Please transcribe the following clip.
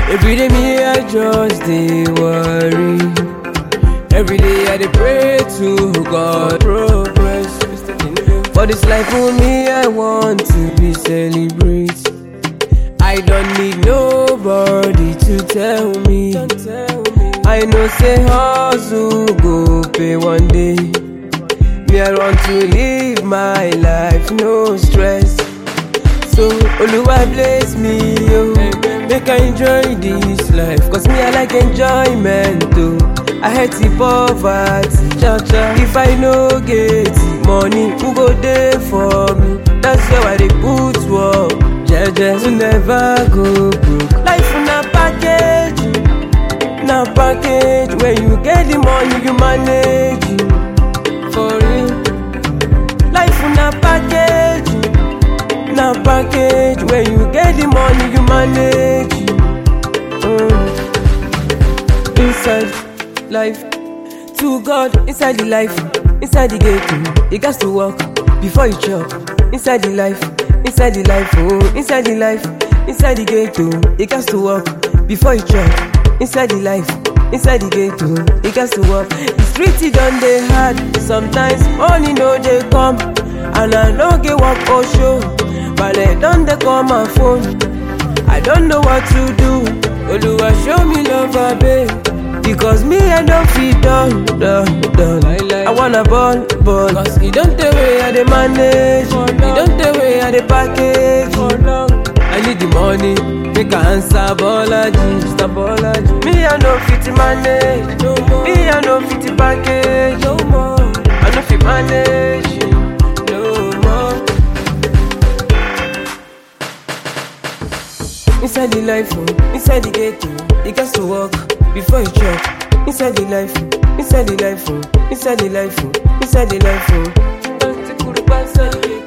Every day me I just dey worry. Every day I dey pray to God progress. For this life for me I want to be celebrate. I don't need nobody to tell me. I know say hustle go pay one day. Me I want to live my life no stress. So Oluwa bless me yo. Make I enjoy this life Cause me I like enjoyment too I hate the poverty cha cha. If I no get the money Who go there for me That's why I dey put work Jeje to never go broke Life na package Na package When you get the money you manage it. For real Life na package na package when you get the money you manage mm. inside life to god inside the life inside the gate you gats to work before you chop inside the life inside the life oh inside the life inside the gate oh you gats to work before you chop inside the life inside the gate oh you gats to work the street e don dey hard sometimes money no dey come and i no get work or show Bale don dey call my phone. I don't know what to do. Oluwa show me love, abeg. Because me I don't fit done, done, done. I wanna ball, ball. Cause e don tey wey I dey manage. E don tey wey I dey package. I need the money, make I answer Bolaji, Mr. Bolaji. Me I no fit manage, me I no fit package. No more. I no fit manage, no more. Inside the life, oh, inside the gate, oh, you got to walk before you chop. Inside the life, oh, inside the life, oh, inside the life, oh, inside the life, oh.